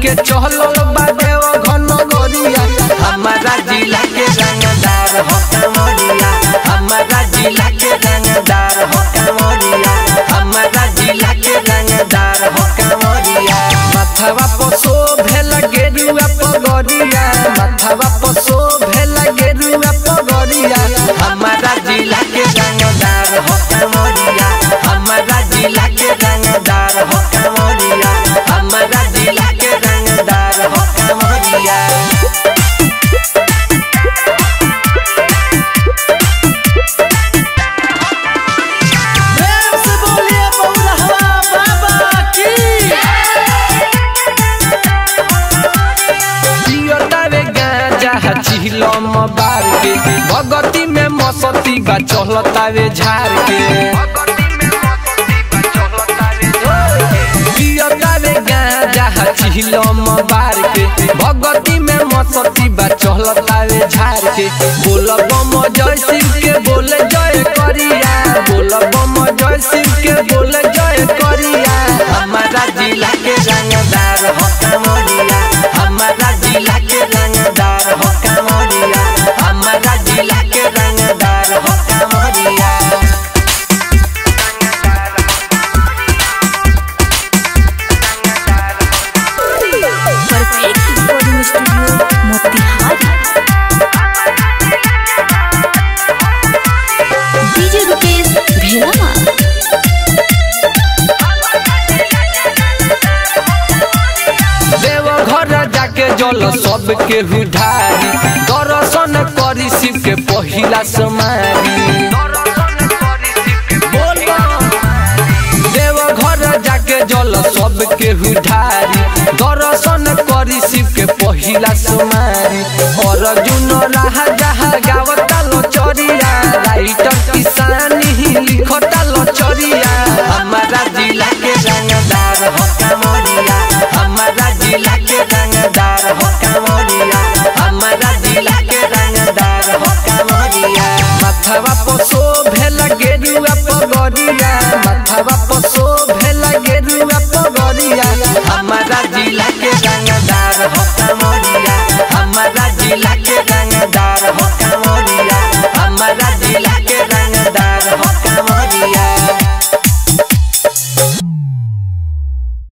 के चहलल बा देव घन गोरिया हमारा जिला के रंगदार हो कमरिया हमारा जिला के रंगदार हो कमरिया हमारा जिला के रंगदार हो कमरिया माथवा पसो भेल गेरुआ पगरिया माथवा पसो भेल गेरुआ पगरिया हमारा जिला के रंगदार हो कमरिया हमारा जिला के रंगदार हो कमरिया हमारा जिला के रंगदार हो कमरिया प्रेम से बोलिए बउरहवा बाबा की पियतावे गांजा चिलम बार के भगती में मसती बा चहलतावे झार के पियतावे गांजा चिलम बार के भगती में मसती बा चहलतावे झार के बोल बम जय शिव के बोल जय करिया बोल बम जय शिव के बोल जय करिया हमारा जिला के रंगदार हो कमरिया हमारा जिला के रंगदार हो कमरिया हमारा जिला के रंगदार हो कमरिया perfect recording studio Motihari DJ Rupesh भेलामा देव घर जाके जल सबके हुधारी दर्शन करी शिव के पहिला समारी देव घर जाके जल सबके हुधारी दर्शन करी शिव के पहिला समारी अर्जुन राह जहा गावत